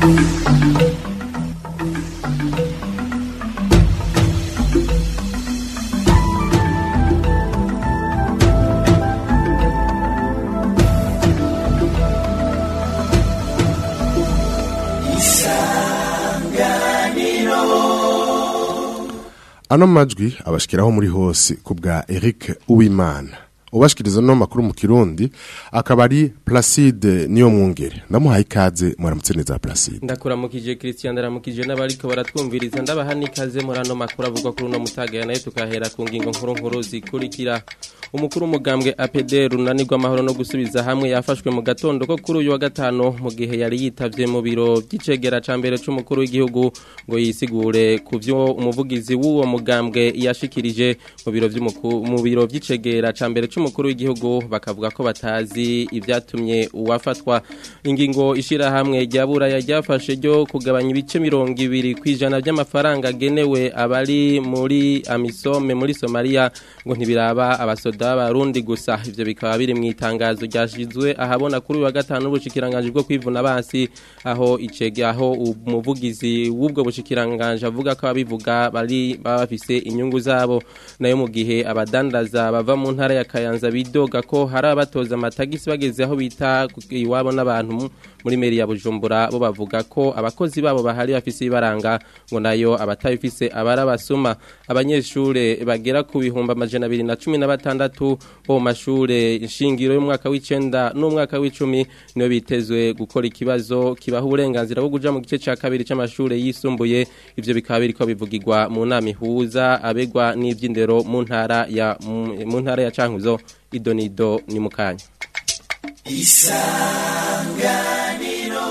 ano majwi abashikiraho muri hose ku bwa Eric Uwimana ubashikiriza no makuru mu Kirundi akaba ari Placide niyo mwungere ndamuhaye ikaze muramutse neza Placide ndakuramukije Christian ndaramukije n'abariko baratwumviriza ndabaha nikaze muri ano makuru avugwa kuri uno mutaga nayo tukahera ku ngingo nkuru nkuru zikurikira umukuru umugambwe APD runanirwa amahoro no gusubiza hamwe yafashwe mu gatondo ko kuri uyu wa gatano mu gihe yari yitavye mu biro by'icegera ca mbere c'umukuru w'igihugu ngo yisigure ku vyo umuvugizi w'uwo mugambwe yashikirije mu biro vy'umukuru mu biro by'icegera ca mbere c'umukuru w'igihugu bakavuga ko batazi ivyatumye uwafatwa ingingo ishira hamwe rya buraya ryafashe ryo kugabanya ibice mirongo ibiri kwijana by'amafaranga agenewe abari muri amisome muri Somalia ngo ntibiraba abasoda b'abarundi gusa ivyo bikaba biri mu itangazo ryashizwe ahabona kuri uyu wa gatanu ubushikiranganje bwo kwivuna basi aho icege aho umuvugizi w'ubwo bushikiranganje avuga ko abivuga bari baba bafise inyungu zabo nayo mu gihe abadandaza bava mu ntara ya Kayanza bidoga ko hari abatoza amatagisi bageze aho bita iwabo n'abantu muri meri ya Bujumbura bo bavuga ko abakozi babo bahari bafise ibaranga ngo nayo abatabifise abarabasuma abanyeshure bagera ku bihumbi amajana abiri na cumi na batandatu bo mu mashure nshingiro y'umwaka w'icenda n'umwaka w'icumi niyo bitezwe gukora ikibazo kibaha uburenganzira bwo kuja mu gice ca kabiri c'amashure yisumbuye ivyo bikaba biriko bivugirwa mu nama ihuza abegwa n'ivy'indero mu ntara ya mu ntara ya Cankuzo idonido ni mukanya isanganiro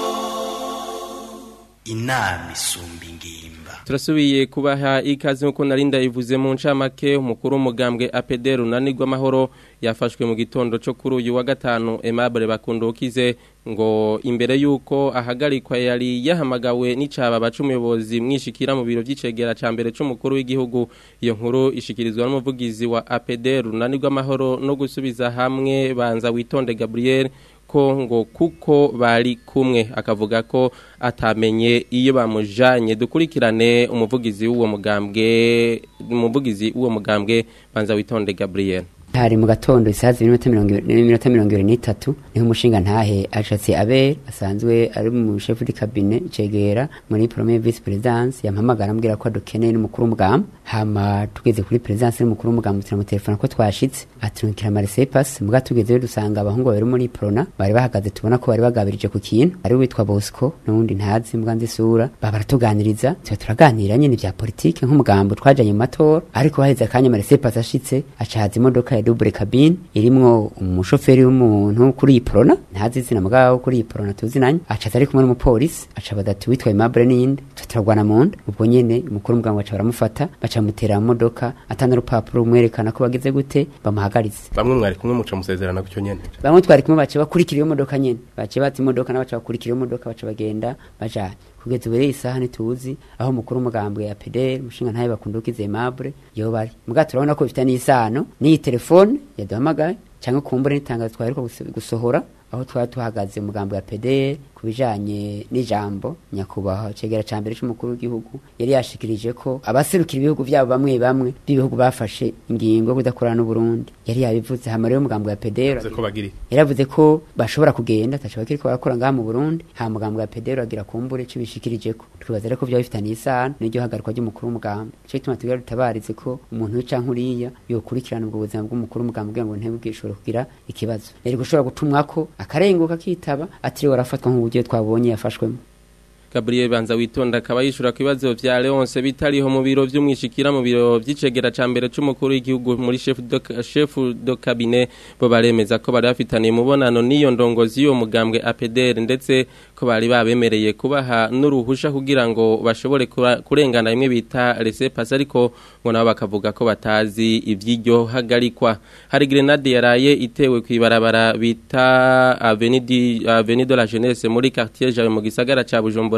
inama isumba ingimba turasubiye kubaha ikaze nkuko narinda ivuze mu ncamake umukuru w'umugambwe APD runanirwa amahoro yafashwe mu gitondo cyo kuri uyu wa gatanu Aimable bakundukize ngo imbere yuko ahagarikwa yari yahamagawe n'icaba bacumuyobozi mwishikira mu biro by'icegera ca mbere c'umukuru w'igihugu iyo nkuru ishikirizwa n'umuvugizi wa APD runanirwa amahoro no gusubiza hamwe banza witonde Gabriel ko ngo kuko bari kumwe akavuga ko atamenye iyo bamujanye dukurikirane umuvugizi w'uwo mugambwe umuvugizi w'uwo mugambwe banza witonde Gabriel hari mu gatondo isaha zibiri n'iminota mirongo ibiri n'itatu niho umushinga ntahe ashatse abere asanzwe ari mu shefu di kabine icegera muri premier vice presidence yampamagara ambwira ko adukeneye n'umukuru w'umugamba hama tugeze kuri presidence n'umukuru w'umugamba turamutelefona ko twashitse aturukira maresepasi muga tugezeyo dusanga abahungu babiri muri prona bari bahagaze tubona ko bari bagabirije ku kintu ari witwa bosco n'uwundi ntazi mbwa nzi isura baba baratuganiriza tuba turaganira nyine vya politike nk'umugambo twajanye mu matora ariko haheze akanya maresepasi ashitse acahaza imodoka ya double cabine irimwo umushoferi w'umuntu kuri iyi prona ntazi izina mugabo kuri iyi prona tuzinanye acaza ari kumwe n'umupolisi aca badati witwa Aimable ninde turagwana mu nda ubwo nyene umukuru w'umuganga baca baramufata baca mutera mu modoka atana urupapuro rumwerekana ko bagize gute bamuhagaritse bamwe mwari kumwe muca musezerana gutyo nyene bamwe twari kumwe baca bakurikira iyo modoka nyene baca bati imodoka n'abaca bakurikira iyo modoka baca bagenda bajanye kugeza ubu isaha ntituzi aho umukuru w'umugambwe ya PDR umushinga ntaye bakundukize Aimable yo bari muga turabona ko bifite n'isano n'iyi telefone yaduhamagaye cyangwa kumbure n'itangazo twaheruka gusohora aho twari tuhagaze umugambo wa PDR kubijanye n'ijambo nyakubahwa cegera ca mbere c'umukuru w'igihugu yari yashikirije ko abaserukira ibihugu vyabo bamwe bamwe b'ibihugu bafashe ingingo yo kudakorana n'Uburundi yari yabivuze hama rero umugambo wa PDR yaravuze ko bashobora kugenda ataco bakiriko barakora ngaha mu Burundi ha mugambo wa PDR agira kumbure cibishikirijeko twibaza rero ko vyo bifitanye isano n'iryo hagarikwa ry'umukuru w'umugambo cyo gituma tugira dutabarize ko umuntu wica nkuriya yokurikirana ubwo buzima bw'umukuru w'umugambo kugira ngo ntibwe ishobora kugira ikibazo yari gushobora gutumwako akarenguka kitaba atiriwe arafatwa nk'uburyo twabonye yafashwemo Gabriel Banza witonda akaba yishura ku bibazo vya Leonce bitariho mu biro vy'umwishikira mu biro vy'icegera ca mbere c'umukuru w'igihugu muri chef de chef de cabinet bo baremeza ko bari bafitaniye mubonano n'iyo ndongozi yo mugambwe APDR ndetse ko bari babemereye kubaha n'uruhusha kugira ngo bashobore kurengana imwe bita laissez passer ariko ngo nabo bakavuga ko batazi ivy'iryo hagarikwa hari grenade yaraye itewe kwibarabara bita Avenue Avenue de la Jeunesse muri quartier Jawe mu gisagara ca Bujumbura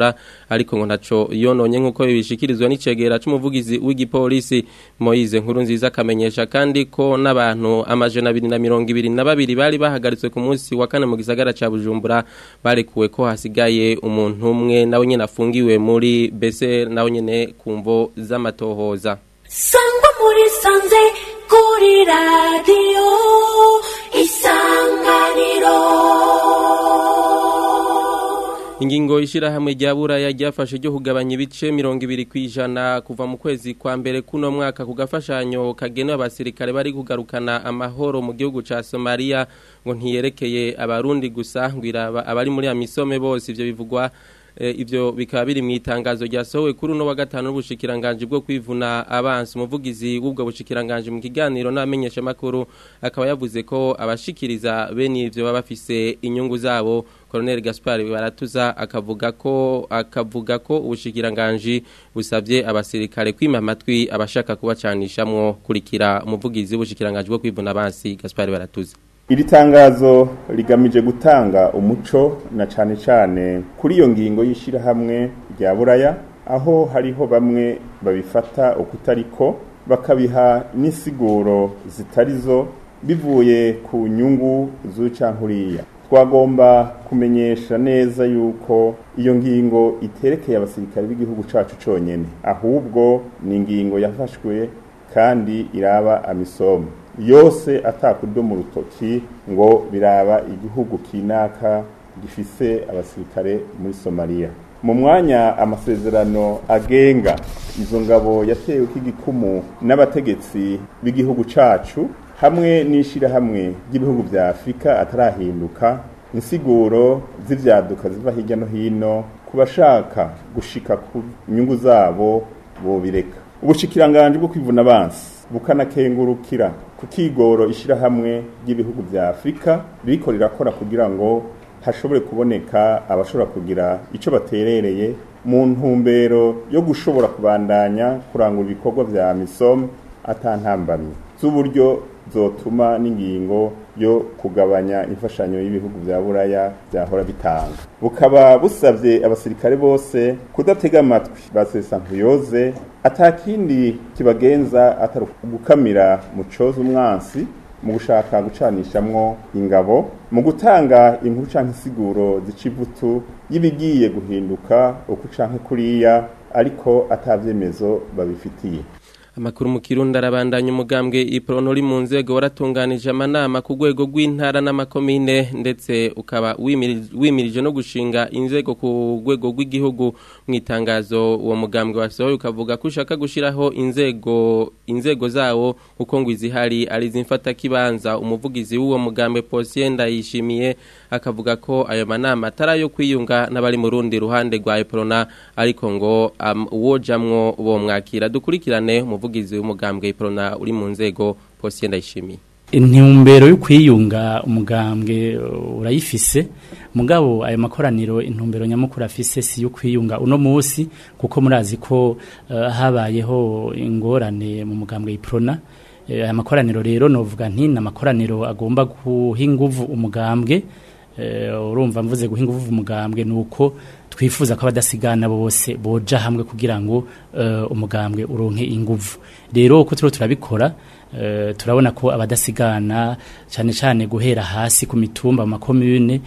Bujumbura ariko ngo ntaco yononye nkuko bibishikirizwa n'icegera c'umuvugizi w'igipolisi Moise nkuru nziza akamenyesha kandi ko n'abantu amajana abiri na mirongo ibiri na babiri bari bahagaritswe ku munsi wa kane mu gisagara ca Bujumbura barekuwe ko hasigaye umuntu umwe nawe nyene afungiwe muri bese nawe nyene kumvo z'amatohoza sangwa muri sanze kuri radiyo isanganiro Ingingo ishirahamwe rya buraya ryafashe ryo kugabanya ibice mirongo ibiri kwijana kuva mu kwezi kwa mbere kuno mwaka ku gafashanyo kagenewe abasirikare bari kugarukana amahoro mu gihugu ca Somalia ngo ntiyerekeye abarundi gusa ngwira abari muri amisome bose ivyo bivugwa e, ivyo bikaba biri mu itangazo ryasohowe kuri uno wa gatanu n'ubushikiranganje bwo kwivuna abansi umuvugizi w'ubwo bushikiranganje mu kiganiro n'amenyesha makuru akaba yavuze ko abashikiriza bene ivyo baba bafise inyungu zabo Colonel Gaspar baratuza akavuga ko akavuga ko ubushikiranganje busavye abasirikare kwima amatwi abashaka kubacanishamwo kurikira umuvugizi w'ubushikiranganje bwo kwivuna abansi Gaspar baratuza iri tangazo rigamije gutanga umuco na cane cane kuri iyo ngingo y'ishirahamwe rya buraya aho hariho bamwe babifata ukutariko bakabiha n'isiguro zitarizo bivuye ku nyungu z'ucankuriya twagomba kumenyesha neza yuko iyo ngingo iterekeye abasirikare b'igihugu cacu conyene ahubwo ni ingingo yafashwe kandi iraba amisomo yose atakurdo mu rutoki ngo biraba igihugu kinaka gifise abasirikare muri Somalia mu mwanya amasezerano agenga izo ngabo yatewe k'igikumu n'abategetsi b'igihugu cacu hamwe n'ishirahamwe ry'ibihugu vya Afrika atarahinduka insiguro z'ivyaduka ziva hirya no hino ku bashaka gushika ku nyungu zabo bobireka ubushikiranganje bwo kwivuna abansi bukanakengurukira ku kigoro ishirahamwe ry'ibihugu vya Afrika ririko rirakora kugira ngo hashobore kuboneka abashobora kugira ico baterereye mu ntumbero yo gushobora kubandanya kurangura ibikorwa vya misom atantambamye z'uburyo zotuma n'ingingo yo kugabanya imfashanyo y'ibihugu vya buraya byahora bitanga bukaba busavye abasirikare bose kudatega amatwi basesa nkuyoze atakindi kibagenza atari gukamira mu coza umwansi mu gushaka gucanishamwo ingabo mu gutanga inkuru canke isiguro zicivutu y'ibigiye guhinduka uku canke kuriya ariko atavyemezo babifitiye Amakuru mu Kirundi arabandanya umugambwe iprono uri mu nzego waratunganije amanama ku rwego rw'intara n'amakomine ndetse ukaba wimirije no gushinga inzego ku rwego rw'igihugu mu itangazo uwo mugambwe wasohoye ukavuga ko ushaka gushiraho inzego inzego zawo uko ngo izihari ari zimfata kibanza umuvugizi w'uwo mugambwe Posien ndayishimiye akavuga ko ayo manama atarayo kwiyunga n'abari mu rundi ruhande rwa iprona ariko ngo um, uwojamwo bo mwakira dukurikirane umuvugizi w'umugambwe iprona uri mu nzego Posien ndayishimiye intumbero yo kwiyunga umugambwe urayifise mugabo ayo makoraniro intumbero nyamukuru afise si yo kwiyunga uno munsi kuko murazi ko uh, habayeho ingorane mu mugambwe iprona aya makoraniro rero novuga nti na makoraniro agomba guha inguvu umugambwe urumva mvuze guha inguvu umugambwe nuko twifuza ko abadasigana bose boja hamwe kugira ngo umugambwe uronke inguvu rero uko turiho turabikora turabona ko abadasigana cyane cyane guhera hasi ku mitumba mu makomune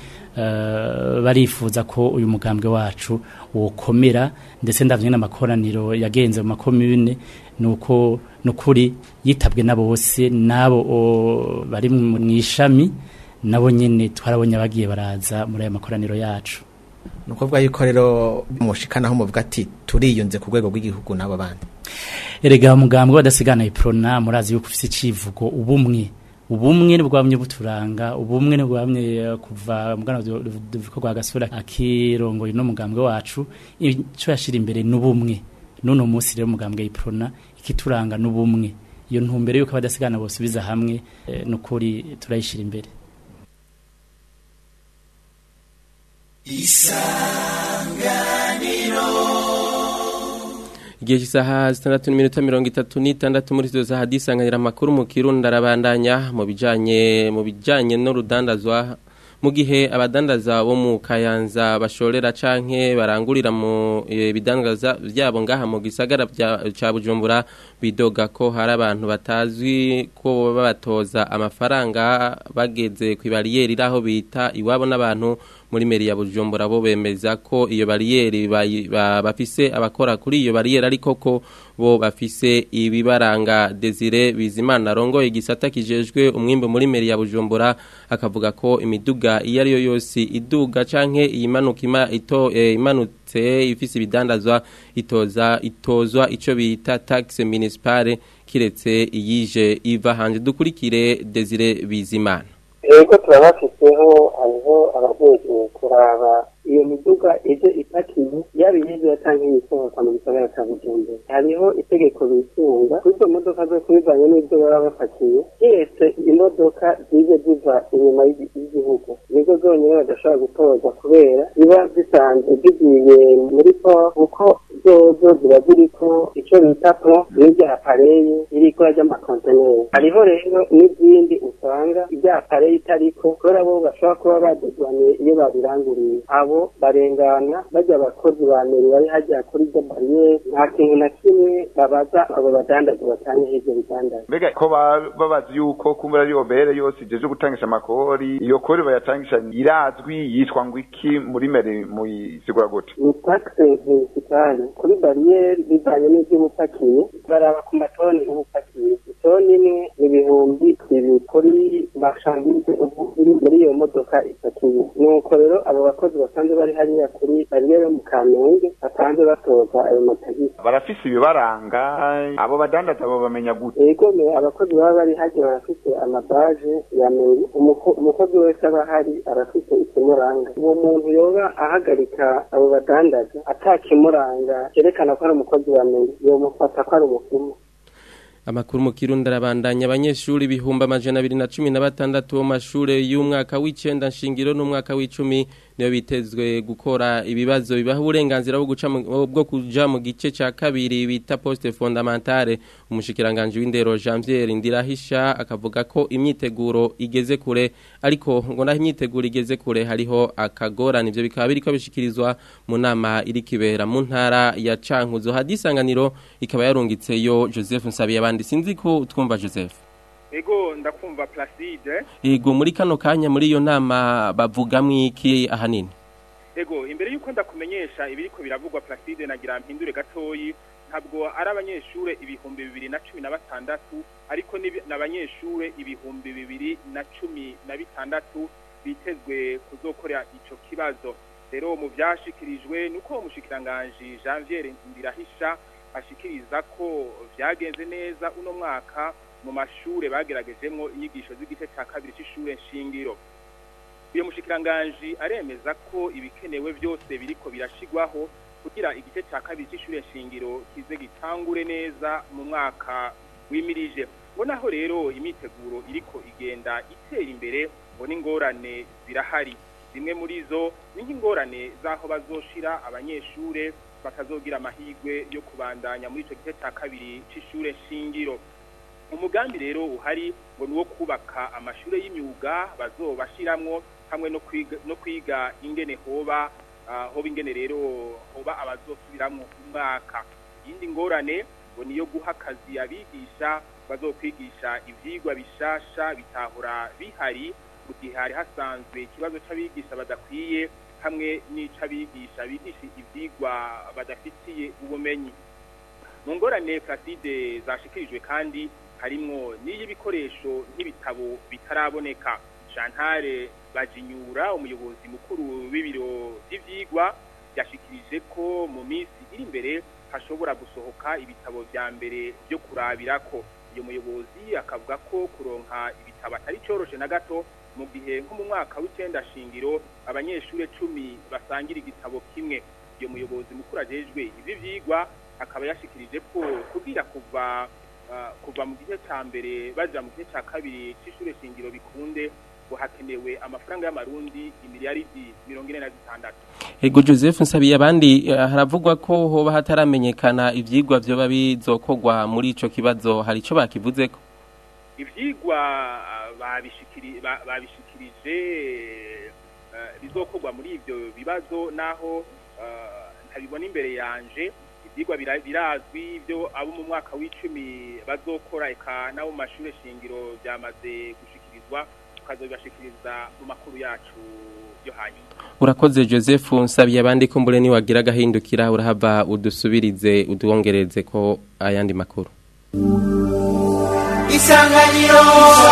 barifuza ko uyu mugambwe wacu wokomera ndetse ndavye n'amakoraniro yagenze mu makomune nuko nukuri yitabwe na bose nabo bari mu ishami nabo nyene twarabonye abagiye baraza muri aya makoraniro yacu ni ukuvuga yuko rero mushikanaho muvuga ati turiyunze ku rwego rw'igihugu n'abo bandi erega umugambwe wadasigana iprona murazi yuko ufite icivugo ubumwe ubumwe nibwo bwamye buturanga ubumwe nibwo bwamye kuva mugana duvuko rwa gasura akirongoye no mugambwe wacu ico yashira imbere n'ubumwe none umunsi rero umugambwe iprona ikituranga n'ubumwe iyo ntumbere yuko abadasigana bosubiza hamwe e, nukuri turayishira imbere isanganiro igihe cy'isaha zitandatu n'iminota mirongo itatu n'itandatu muri izo saha disanganira amakuru mu kirundi arabandanya mu bijyanye mu bijyanye n'urudandazwa mu gihe abadandaza bo mu kayanza bashorera canke barangurira mu eh, bidandaza byabo ngaha mu gisagara bya- ca Bujumbura bidoga ko hari abantu batazwi ko babatoza amafaranga bageze ku bariyeri aho bita iwabo n'abantu muri meri ya Bujumbura bo bemeza ko iyo bariyeri bayi- ba- bafise abakora kuri iyo bariyeri ariko ko bo bafise ibibaranga Desire Bizimana rongoye igisata kijejwe umwimbo muri meri ya Bujumbura akavuga ko imiduga iyo ari yo yose iduga canke iyimanuka ima ito eh, imanutse ifise ibidandazwa itoza itozwa ico bita taxe municipale kiretse iyije iva hanje dukurikire Desire Bizimana ego turabafiteho hariho abajejwe kuraba iyo miduga ije ipakiye yaba iyinjira cyangwa iyisohoka mu gisagara cya bujumbura hariho itegeko bisunga kuri izo modoka zo kubivanye n'ibyo baba bapakiye kiretse imodoka zije ziva inyuma y'igi- y'igihugu nizo zonyine badashobora gutoza kubera ziba zisanzwe zigiye muri po kuko zozo ziba ziriko icyo bita po n'irya apareye iriko ry'amakonteneri hariho rero n'izindi usanga irya apareye itariko kubera bo bashobora kuba badezwaniye iyo babiranguriye abo barengana bajya abakozi ba meri bari hajya kuri iryo bariyeri nta kintu na kimwe babaza abo badandaza batanga ibyo bidandaza mbega ko ba- babazi yuko kumbura ariyo bere yose ijeje gutangisha amakori iyo kori bayatangisha irazwi yitwa ngo iki muri mere muyisigura gute ni taxe municipale kuri bariyeri bivanye n'ibyo uba upakiye baraba ku matoni uba upakiye itoni imwe ni ibihumbi bibiri kuri mashandize ubu iri muri iyo modoka ipakiye nuko rero abo bakozi basanzwe bari hariya kuri bariyeri yo mu kamenge basanzwe batoza ayo matagisi barafise ibibaranga abo badandaza abo bamenya gute ego me abakozi baba bari hajya barafite amabaje ya meri Umuko- umukozi wese aba ahari arafite ikimuranga uwo muntu yoba ahagarika abo badandaza atakimuranga cyerekana ko ari umukozi wa meri yomufata ko ari umufumu Amakuru mu Kirundi arabandanya abanyeshuri ibihumbi amajana abiri na cumi na batandatu bo mu mashure y'umwaka w'icenda nshingiro n'umwaka w'icumi niyo bitezwe gukora ibibazo bibaha uburenganzira bwo guca mu- bwo kuja mu gice ca kabiri bita poste fondamentale umushikiranganje w'indero Janvier Ndirahisha akavuga ko imyiteguro igeze kure ariko ngo naho imyiteguro igeze kure hariho akagorana ivyo bikaba biriko bishikirizwa mu nama iri kibera mu ntara ya Cankuzo hadisanganiro ikaba yarungitseyo Joseph Nsabiyabandi sinzi ko twumva Joseph ego ndakumva placide Ego muri kano kanya muri iyo nama bavugamwo iki ahanini ego imbere y'uko ndakumenyesha ibiriko biravugwa placide nagira mpindure gatoyi ntabwo ari abanyeshure ibihumbi bibiri na cumi na batandatu ariko ni- n'abanyeshure ibihumbi bibiri na cumi na bitandatu bitezwe kuzokorera ico kibazo rero mu vyashikirijwe nuko umushikiranganji Janvier Ndirahisha ashikiriza ko vyagenze neza uno mwaka mu mashure bageragejemwo inyigisho z'igice ca kabiri c'ishure nshingiro uyu mushikiranganji aremeza ko ibikenewe byose biriko birashigwaho kugira igice cya kabiri cy'ishure shingiro kize gitangure neza mu mwaka wimirije ngo naho rero imyiteguro iriko igenda itera imbere ngo n'ingorane zirahari zimwe muri zo ni nk'ingorane z'aho bazoshira abanyeshure batazogira amahirwe yo kubandanya muri ico gice cya kabiri c'ishure shingiro umugambi rero uhari ngo ni uwo kubaka amashure y'imyuga bazobashiramwo hamwe no kwiga, no kwiga ingene hoba uh, hoba ingene rero hoba abazosubiramwo umwaka iyindi ngorane ngo niyo guha akazi abigisha bazokwigisha ivyigwa bishasha bitahora bihari mu gihe hari hasanzwe ikibazo c'abigisha badakwiye hamwe n'ic'abigisha bigisha ivyigwa badafitiye ubumenyi mu ngorane Placide zashikirijwe kandi harimwo n'iy'ibikoresho nk'ibitabo bitaraboneka Chantal Bajinyura umuyobozi mukuru w'ibiro vy'ivyigwa yashikirije ko mu minsi iri imbere hashobora gusohoka ibitabo vya mbere byo kurabirako iyo muyobozi akavuga ko kuronka ibitabo atari coroshe na gato mu gihe nko mu mwaka w'icenda shingiro abanyeshure cumi basangira igitabo kimwe iyo muyobozi mukuru ajejwe ivi vyigwa akaba yashikirije ko kugira kuva uh, kuva mu gice ca mbere baja mu gice ca kabiri c'ishure shingiro bikunde ngo hakenewe amafaranga y'amarundi imiliyaridi mirongo ine na zitandatu Ego Joseph Nsabiye abandi eh, haravugwa ko hoba hataramenyekana ivyigwa vyoba bizokorwa muri ico kibazo hari ico bakivuzeko ivyigwa uh, babishikiri ba- babishikirije ibizokorwa muri ivyo bibazo naho eh, ntabibona imbere yanje ivyigwa bira- birazwi ibyo abo mu mwaka w'icumi bazokora eka n'abo mu mashure shingiro byamaze gushikirizwa tukazobibashikiriza mu makuru yacu yo hanyuma urakoze joseph nsabiye abandi kumbure niwagira agahindukira urahava udusubirize udwongereze ko ayandi makuru isanganiro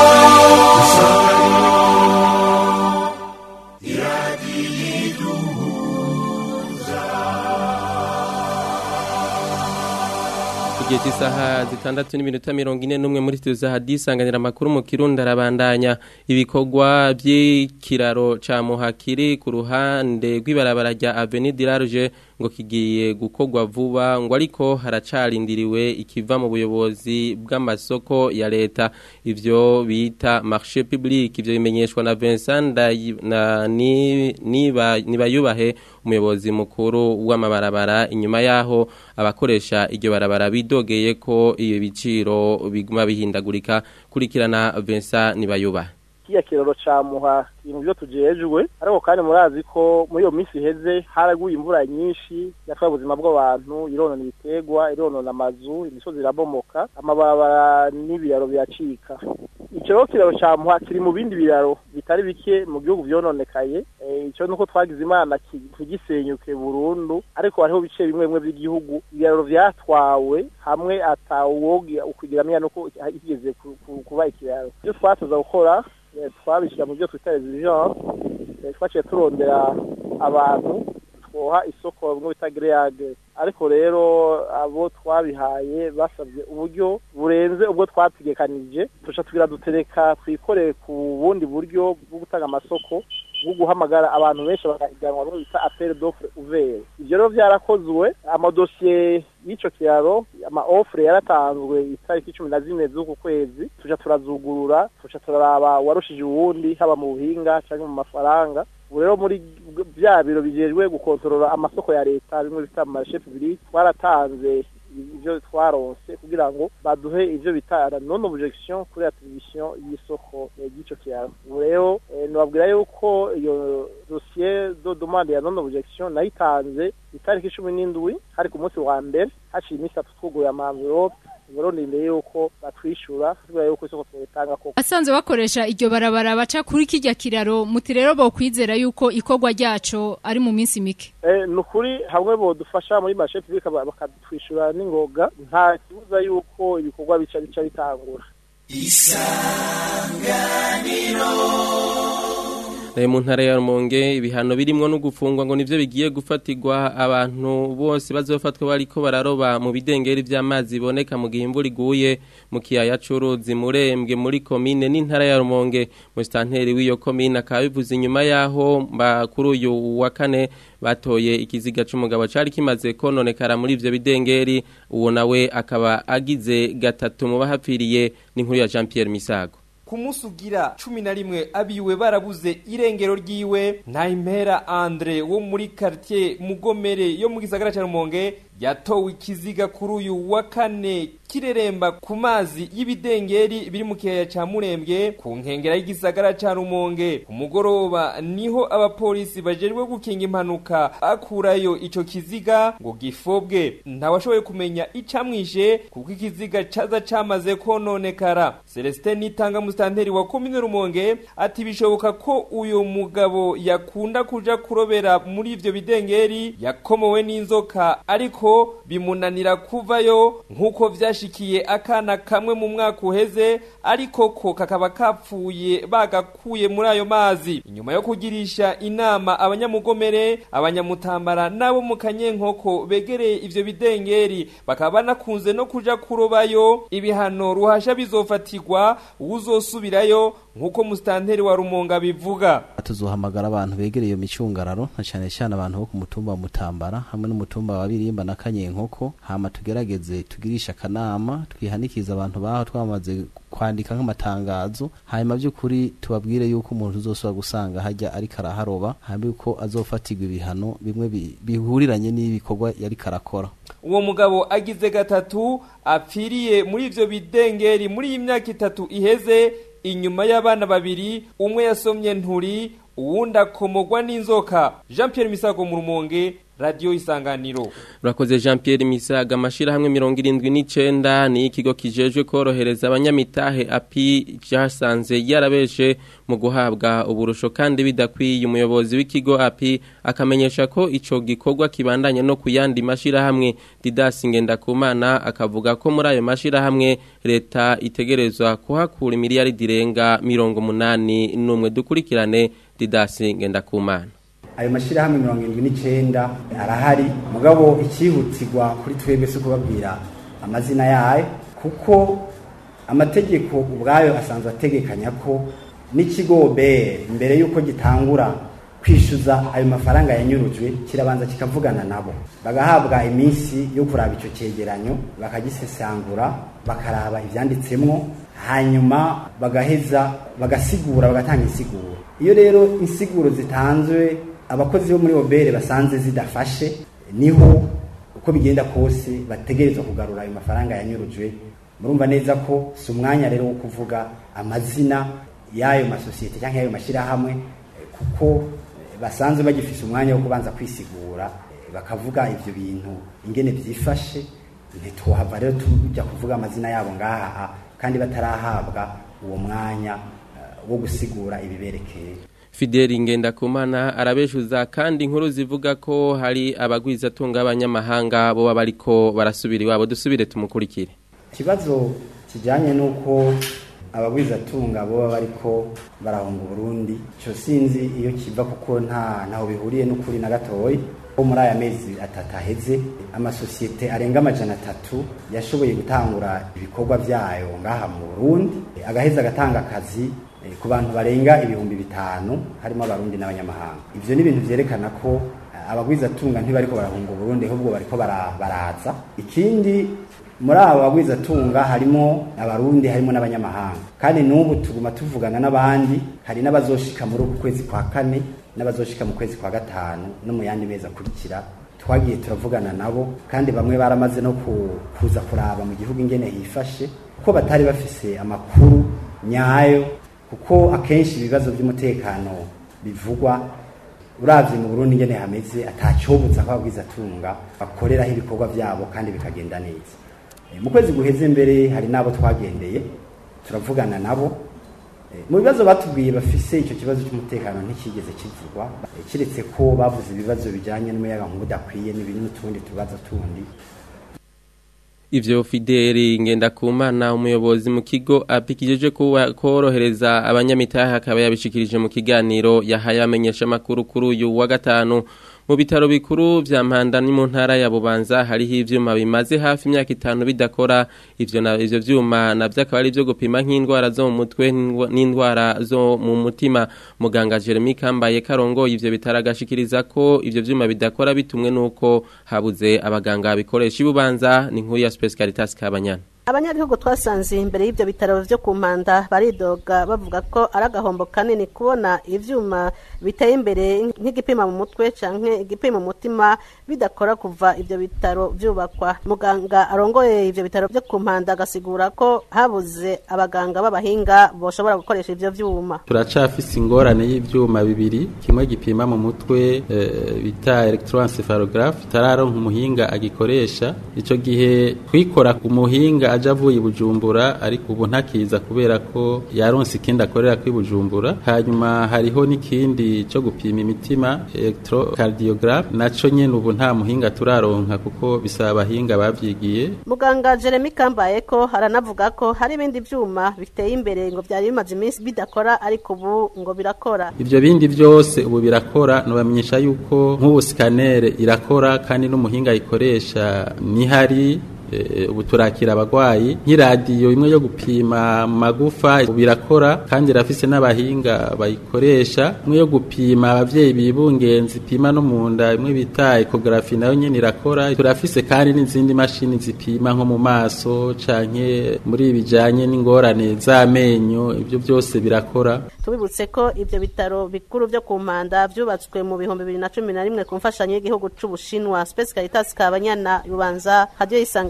igihe cy'isaha zitandatu n'iminota mirongo ine n'umwe muri studio za hadisanganira amakuru mu kirundi arabandanya ibikorwa by'ikiraro ca muhakiri ku ruhande rw'ibarabara rya avenue dilarge ngo kigiye gukorwa vuba ngo ariko haracarindiriwe ikiva mu buyobozi bw'amasoko ya leta ivyo bita marché public ivyo bimenyeshwa na Vincent Ndayi- na ni niba nibayubahe umuyobozi mukuru w'amabarabara inyuma yaho abakoresha iryo barabara bidogeye ko iyo biciro biguma bihindagurika kurikirana Vincent nibayubahe kiya kiraro ca muha ibintu byo tujejwe ariko kandi murazi ko muri iyo minsi iheze haraguye imvura nyinshi yatwaye ubuzima bw'abantu ironona ibitegwa ironona amazu imisozi irabomoka amabarabara n'ibiraro biracika ikiraro kiraro ca muha kiri mu bindi biraro bitari bike mu gihugu vyononekaye Eh, ico nuko twagize imana ki- ntigisenyuke burundu ariko hariho bice bimwe bimwe by'igihugu ibiraro vyatwawe hamwe atawuwogi ukugiramenya nuko higeze ku- ku- kuba ikiraro ivyo twatoza gukora eh, twabishyira mu byo twita exigence eh, twaciye turondera abantu twoha isoko bimwe bita greyage ariko rero abo twabihaye basabye uburyo burenze ubwo twategekanije tuca tugira dutereka twikoreye ku bundi buryo bwo gutanga amasoko bwo guhamagara abantu benshi bakahiganwa bimwe bita appel d'offre ouvert ivyo rero vyarakozwe amadosiye y'ico kiraro ama offre yaratanzwe itariki cumi na zine z'uku kwezi tuja turazugurura tuca turaraba uwarushije uwundi haba mu buhinga canke mu mafaranga ubu rero muri bya biro bijejwe gukontorora amasoko ya leta bimwe bita mu marshe public twaratanze ivyo twaronse kugira ngo baduhe ivyo bita la non objection kuri attribution y'isoko eh, ry'ico kiraro ubu rero eh, nobabwira yuko iyo dossier de demande ya non objection nayitanze itariki cumi n'indwi hari ku munsi wa mbere haciye iminsi itatu twuguruye ama envelope ubu rero ndindiriye yuko batwishura kubera yuko isoko tuyitanga koko asanzwe bakoresha iryo barabara baca kuri kijya kiraro muti rero bokwizera yuko ikorwa ryaco ari mu minsi mike Eh, ni ukuri hamwe bodufasha muri mashe public ba- bakatwishura n'ingoga nta kibuza yuko ibikorwa bica bica bitangura Eh, mu ntara ya Rumonge ibihano birimwo no gufungwa ngo nivyo bigiye gufatirwa abantu bose bazofatwa bariko bararoba mu bidengeri vy'amazi boneka mu gihe imvura iguye mu kiyaya c'uruzi murembwe muri komine n'intara ya Rumonge mu stanteri w'iyo komine akaba bivuze inyuma yaho mba kuri uyu wa kane batoye ikiziga c'umugabo cari kimaze kononekara muri ivyo bidengeri uwo nawe akaba agize gatatu mu bahapfiriye n'inkuru ya Jean Pierre Misago ku munsi ugira cumi na rimwe abiwe barabuze irengero ryiwe nta impera andre wo muri quartier mugomere yo mu gisagara cya rumonge yatowe ikiziga kuri uyu wa kane kireremba ku mazi y'ibidengeri biri mu kiyaya ca murembwe ku nkengera y'igisagara ca rumonge ku mugoroba niho abapolisi bajejwe gukinga impanuka akurayo ico kiziga ngo gifobwe ntawashoboye kumenya icamwishe kuko ikiziga caza camaze kononekara celestin nitanga musitanteri wa komine rumonge ati bishoboka ko uyu mugabo yakunda kuja kurobera muri ivyo bidengeri yakomowe n'inzoka ariko bimunanira kuvayo nk'uko vyashikiye akana kamwe mu mwaka uheze ariko ko kakaba kapfuye bagakuye muri ayo mazi inyuma yo kugirisha inama abanyamugomere abanyamutambara n'abo mu kanyenkoko begereye ivyo bidengeri bakaba banakunze no kuja kurobayo ibihano ruhasha bizofatirwa uzosubirayo nk'uko musitanteri wa rumonga bivuga tuzohamagara abantu begereye iyo micungararo na cyane cyane abantu bo ku mutumba wa mutambara hamwe n'umutumba wa birimba na kanyenkoko hama tugerageze tugirisha akanama twihanikiza abantu baho twamaze kwandika nk'amatangazo hanyuma by'ukuri tubabwire yuko umuntu uzosubira gusanga hajya ariko araharoba hanyuma yuko azofatirwa ibihano bimwe bi- bihuriranye n'ibikorwa yariko arakora uwo mugabo agize gatatu apfiriye muri ivyo bidengeri muri iyi myaka itatu iheze inyuma y'abana babiri umwe yasomye nturi uwundi akomogwa n'inzoka Jean Pierre Misago mu rumonge radio isanganiro Urakoze Jean Pierre Misaga amashirahamwe 79 ni ikigo kijejwe korohereza abanyamitahe api cyasanze yarabeshe mu guhabwa uburusho kandi bidakwiye umuyobozi w'ikigo api akamenyesha ko ico gikorwa kibandanye no kuyandi mashirahamwe Didas Ngendakumana akavuga ko muri ayo mashirahamwe leta itegerezwa kuhakura imiliyari direnga 180 numwe dukurikirane Didas Ngendakumana ayo mashyirahamwe mirongo irindwi n'icyenda arahari mugabo icyihutirwa kuri twebwe si ukubabwira amazina yayo kuko amategeko ubwayo asanzwe ategekanya ko n'ikigo bere mbere y'uko gitangura kwishyuza ayo mafaranga yanyurujwe kirabanza kikavugana nabo bagahabwa iminsi yo kuraba icyo cyegeranyo bakagisesangura bakaraba ibyanditsemo hanyuma bagaheza bagasigura bagatanga insiguro iyo rero insiguro zitanzwe abakozi bo muri obere basanze zidafashe niho uko bigenda kose bategerezwa kugarura ayo mafaranga yanyurujwe murumva neza ko si umwanya rero wo kuvuga amazina y'ayo masosiyete cyangwa y'ayo mashyirahamwe kuko basanzwe bagifise umwanya wo kubanza kwisigura bakavuga ibyo bintu ingene byifashe ntituhava rero tujya kuvuga amazina yabo ngaha kandi batarahabwa uwo mwanya wo gusigura ibiberekeye Fideli Ngendakumana arabeshuza kandi inkuru zivuga ko hari abagwiza tunga abanyamahanga bo bariko barasubira iwabo dusubire tumukurikire ikibazo kijyanye n'uko abagwiza tunga bo bariko barahunga Burundi cyo sinzi iyo kiva kuko nta ntaho bihuriye n'ukuri na gatoyi ko muri aya mezi atatu aheze amasosiyete arenga amajana atatu yashoboye gutangura ibikorwa byayo ngaha mu Burundi agaheza agatanga akazi ku bantu barenga ibihumbi bitanu harimo abarundi n'abanyamahanga ivyo ni ibintu vyerekana ko abagwiza tunga ntibariko barahunga Burundi ahubwo bariko baraza ikindi muri abo bagwiza tunga harimo abarundi harimo n'abanyamahanga kandi n'ubu tuguma tuvugana n'abandi hari n'abazoshika muri uku kwezi kwa kane n'abazoshika mu kwezi kwa gatanu no mu yandi mezi akurikira twagiye turavugana nabo kandi bamwe baramaze no kuza kuraba mu gihugu ingene hifashe kuko batari bafise amakuru nyayo kuko akenshi ibibazo by'umutekano bivugwa uravye mu Burundi ngene hameze atacyobuza ko ababwiza tunga bakoreraho ibikorwa byabo kandi bikagenda neza e, mu kwezi guheze mbere hari nabo twagendeye turavugana nabo e, mu bibazo batubwiye bafise icyo kibazo cy'umutekano ntikigeze kivugwa e, kiretse ko bavuze ibibazo bijanye n'umuyaga nkuba udakwiye n'ibindi n'utundi tubazo tundi Ivyo Fideli Ngendakumana umuyobozi mu kigo apikijeje korohereza abanyamitahe akaba yabishikirije mu kiganiro yahaye amenyesha makuru kuri uyu wa gatanu mu bitaro bikuru vya Mpanda ni mu ntara ya Bubanza hariho ivyuma bimaze hafi imyaka itanu bidakora ivyo na ivyo vyuma navyo akaba ari byo gupima nk'indwara zo mu mutwe n'indwara zo mu mutima muganga Jeremy Kambaye Karongo ivyo bitaragashikiriza ko ivyo vyuma bidakora bitumwe nuko habuze abaganga bikoresha ibubanza ni nkuru ya Space Caritas Kabanyana abanyagihugu twasanze imbere y'ibyo bitaro byo ku mpanda baridoga bavuga ko ari agahombo kanini kubona ivyuma biteye imbere nk'igipima mu mutwe canke igipima mu mutima bidakora kuva ibyo bitaro byubakwa muganga arongoye ibyo bitaro byo ku mpanda agasigura ko habuze abaganga b'abahinga boshobora gukoresha ivyo vyuma turacafise ingorane y'ivyuma bibiri kimwe gipima mu mutwe e, bita electroencephalographe tararonka umuhinga agikoresha ico gihe twikora ku muhinga aja avuye bujumbura ariko ubu ntakiza kubera ko yaronse ikindi akorera kwi bujumbura hanyuma hariho n'ikindi cyo gupima imitima electrocardiogram naco nyene ubu nta muhinga turaronka kuko bisaba abahinga bavyigiye muganga Jeremy Kambaye ko haranavuga ko hari ibindi vyuma biteye imbere ngo byari bimaze iminsi bidakora ariko ubu ngo birakora ivyo bindi vyose ubu birakora nobamenyesha yuko nk'ubu scanner irakora kandi n'umuhinga ayikoresha nihari ubu turakira abagwayi nk'iradiyo imwe yo gupima magufa birakora kandi irafise n'abahinga bayikoresha imwe yo gupima abavyeyi bibungenzi ipima no mu nda imwe bita ecography nayo nyene irakora turafise kandi n'izindi mashini zipima nko mu maso canke muri bijanye n'ingorane z'amenyo ibyo byose birakora tubibutse ko ibyo bitaro bikuru byo ku mpanda vyubatswe mu bihumbi bibiri na cumi na rimwe ku mfashanyo y'igihugu c'ubushinwa Space Caritas Kabanyana Rubanza radio isanga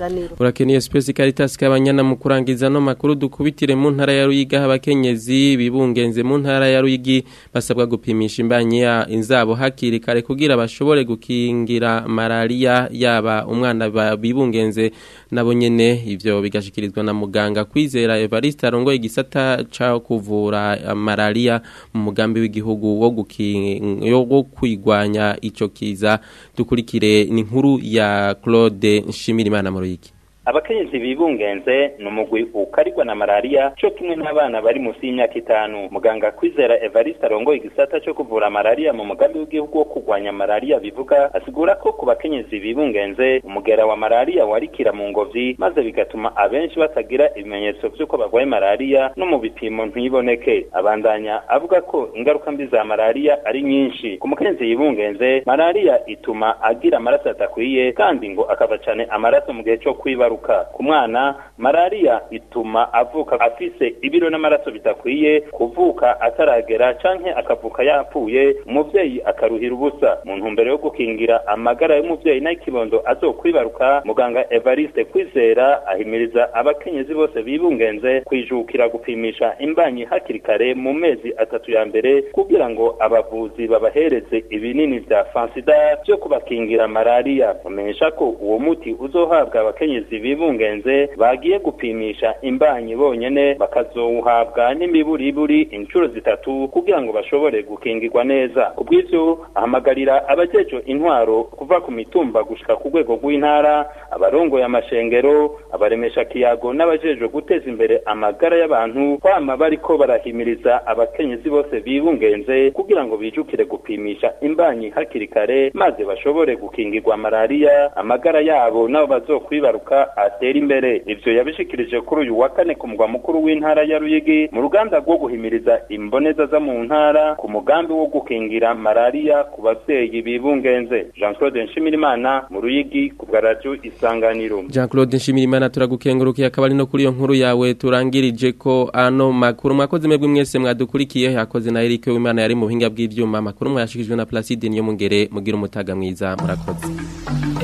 isanganiro Urakeniye Space Caritas kabanyana mu kurangiza no makuru dukubitire mu ntara ya Ruyiga abakenyezi bibungenze mu ntara ya Ruyigi basabwa gupimisha imbanye ya inzabo hakiri kare kugira bashobore gukingira malaria yaba umwana ba- bibungenze nabo nyene ivyo bigashikirizwa na muganga kwizera Evariste arongo igisata ca kuvura eh, malaria mu mugambi w'igihugu wo gukinga wo kwigwanya ico kiza dukurikire ni inkuru ya Claude Nshimirimana mu Ruyigi abakenyezi bibungenze ni umugwi ukarigwa na malariya cyo kimwe n'abana bari munsi y'imyaka itanu muganga kwizera evariste arongoye igisata cyo kuvura malariya mu mugambi w'igihugu wo kurwanya malariya bivuga asigura ko ku bakenyezi bibungenze umugera wa malariya warikira mu ngobyi maze bigatuma abenshi batagira ibimenyetso by'uko barwaye malariya no mu bipimo ntiboneke abandanya avuga ko ingaruka mbi za malariya ari nyinshi ku mukenyezi yibungenze malariya ituma agira amaraso adakwiye kandi ngo akava cyane amaraso mu gihe cyo kwibaruka ku mwana malariya ituma avuka afise ibiro n'amaraso bidakwiye kuvuka ataragera canke akavuka yapfuye umuvyeyi akaruhira ubusa mu ntumbero yo gukingira amagara y'umuvyeyi n'ay'ikibondo azokwibaruka muganga evariste kwizera ahimiriza abakenyezi bose bibungenze kwijukira gupimisha imbanyi hakiri kare mu mezi atatu ya mbere kugira ngo abavuzi babahereze ibinini vya fansida vyo kubakingira malariya bamenyesha ko uwo muti uzohabwa abakenyezi bibungenze bagiye gupimisha imbanyi bonyene bakazowuhabwa n'imiburiburi inshuro zitatu kugira ngo bashobore gukingirwa neza kubw'ivyo ahamagarira abajejo intwaro kuva ku mitumba gushika ku rwego rw'intara abarongoye amashengero abaremesha kiyago n'abajejwe guteza imbere amagara y'abantu kwama bariko barahimiriza abakenyezi bose bibungenze kugira ngo bijukire gupimisha imbanyi hakiri kare maze bashobore gukingirwa malariya amagara yabo nabo bazokwibaruka atera imbere ivyo yabishikirije kuri uyu wa kane ku mugwa mukuru w'intara ya Ruyigi mu ruganda rwo guhimiriza imboneza zo mu ntara ku mugambi wo gukingira malariya ku bavyeyi bibungenze Jean Claude Nshimirimana mu Ruyigi ku bwa radio Isanganiro Jean Claude Nshimirimana turagukengurukiye akaba ari no kuri iyo nkuru yawe turangirije ko ano makuru mwakoze mwebwe mwese mwadukurikiye yakoze na Eric Wimana yari mu buhinga bw'ivyuma makuru mwashikijwe na Placide niyo mungere mugira umutaga mwiza murakoze